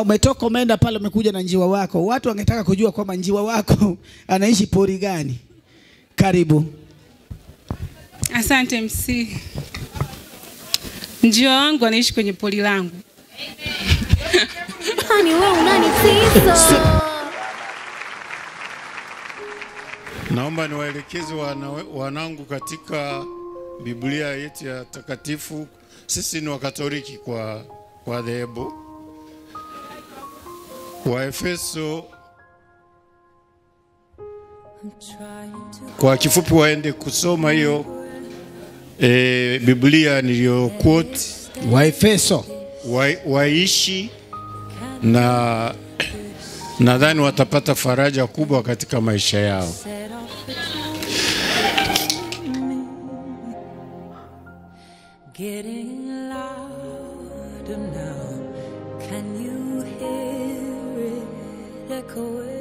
umetoka umeenda pale, umekuja na njiwa wako, watu wangetaka kujua kwamba njiwa wako anaishi pori gani. Karibu. Asante MC. Njiwa wangu anaishi kwenye poli langu. Hani wewe unanitisa. Naomba niwaelekeze wana, wanangu katika Biblia yetu ya takatifu. Sisi ni Wakatoliki kwa kwa dhehebu. Waefeso kwa kifupi, waende kusoma hiyo e, Biblia niliyo quote Waefeso wa, waishi na nadhani watapata faraja kubwa katika maisha yao. Getting louder now. Can you hear it echoing?